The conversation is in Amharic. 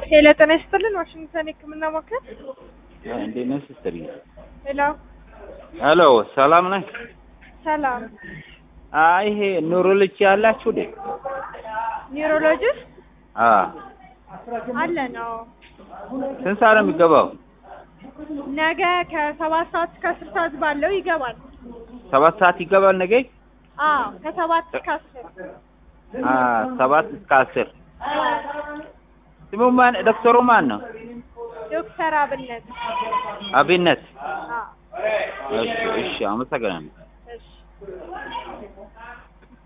ሄሎ ጤና ይስጥልን ዋሽንግተን የህክምና ማዕከል እንዴት ነህ ሲስተር? ሄሎ ሄሎ ሰላም ነህ? ሰላም አይ ይሄ ኒውሮሎጂ ያላችሁ እንዴ? ኒውሮሎጂስት አ አለ ነው ስንት ሰዓት ነው የሚገባው? ነገ ከሰባት ሰዓት እስከ አስር ሰዓት ባለው ይገባል ሰባት ሰዓት ይገባል ነገ? አዎ ከሰባት እስከ አስር አ ሰባት እስከ አስር ስሙ ማን? ዶክተሩ ማን ነው? ዶክተር አብነት አብነት። አዎ እሺ እሺ፣ አመሰግናለሁ።